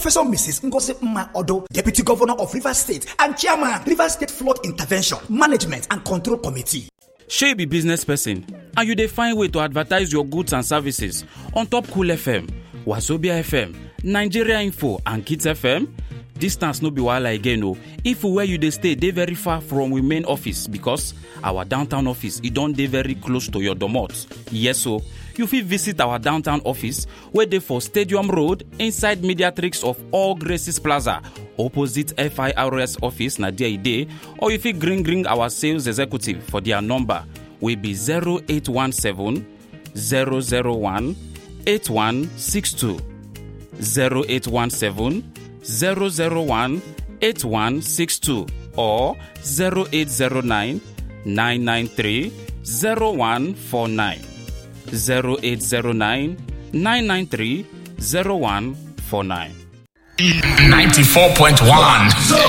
Professor Mrs. Ngozi Mma Odo, Deputy Governor of Rivers State and Chairman, Rivers State Flood Intervention, Management and Control Committee. shey you be business person and you dey find way to advertise your goods and services on top cool fm wazobia fm nigeria info and kids fm distance no be wahala again o if where you dey stay dey very far from we main office because our downtown office e don dey very close to your domot yes o you fit visit our downtown office wey dey for stadium road inside mediatrix of all graces plaza opposite firs office na there e dey or you fit gree gree our sales executive for their number wey be 0817 001 8162 0817 001 8162 or 0809 993 0149 0809 993 0149 94.1